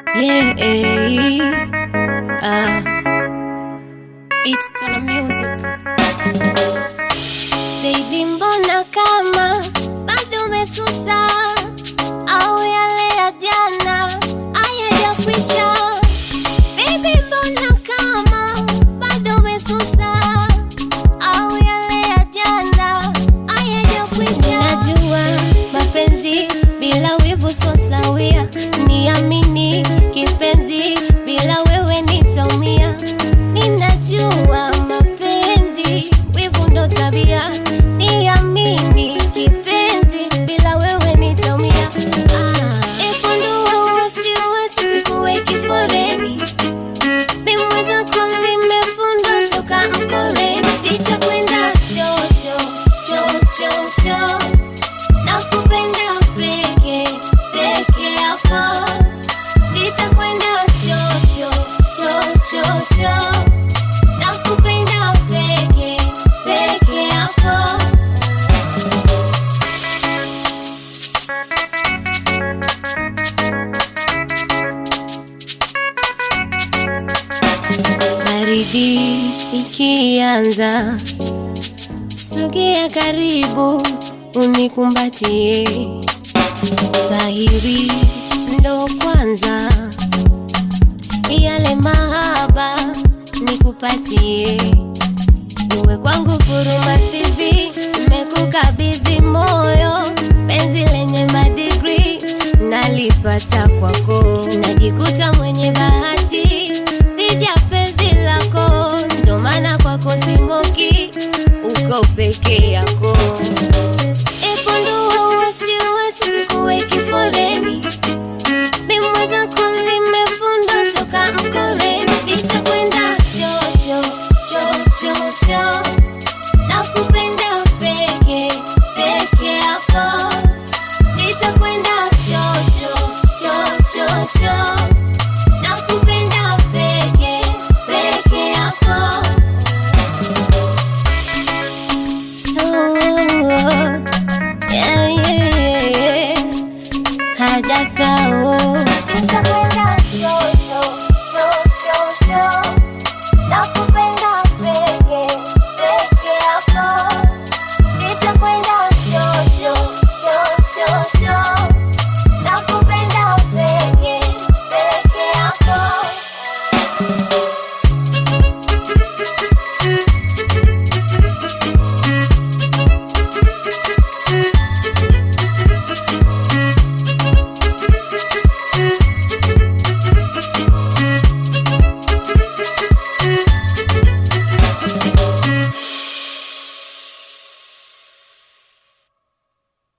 Yeah, uh, it's Tuna Music. Baby, mbona kama bado umesusa au yale ya jana hayajakwisha? Baby, mbona kama bado umesusa au yale ya jana hayajakwisha? Najua mapenzi bila wivu so sawia, niamini kipenzi, bila wewe nitaumia. Ninajua mapenzi wivu ndo tabia, niamini kipenzi, bila wewe nitaumia. Ah, epundua wasiwasi, sikuweki foreni Bimweza kwa vimefunda toka mkoleni, sitakwenda chocho chocho cho nakupenda peke peke yako, sitakwenda chocho chocho cho nakupenda peke peke yako. Baridi ikianza, sogea karibu unikumbatie. Dhahiri ndo kwanza yale mahaba nikupatie, uwe kwangu furuma thivi, nimekukabidhi moyo, penzi lenye madigri nalipata kwako, najikuta mwenye bahati dhidi ya penzi lako, ndo maana kwako sing'oki, uko peke yako. Epundua wasiwasi, sikuweki foreni Mimweza limefunda toka mkoleni, sitakwenda chocho chocho cho nakupenda peke peke yako, sitakwenda chocho chocho cho nakupenda peke peke yako. Oh, yeah, yeah, yeah. Hadatha oh. Sitakwenda chocho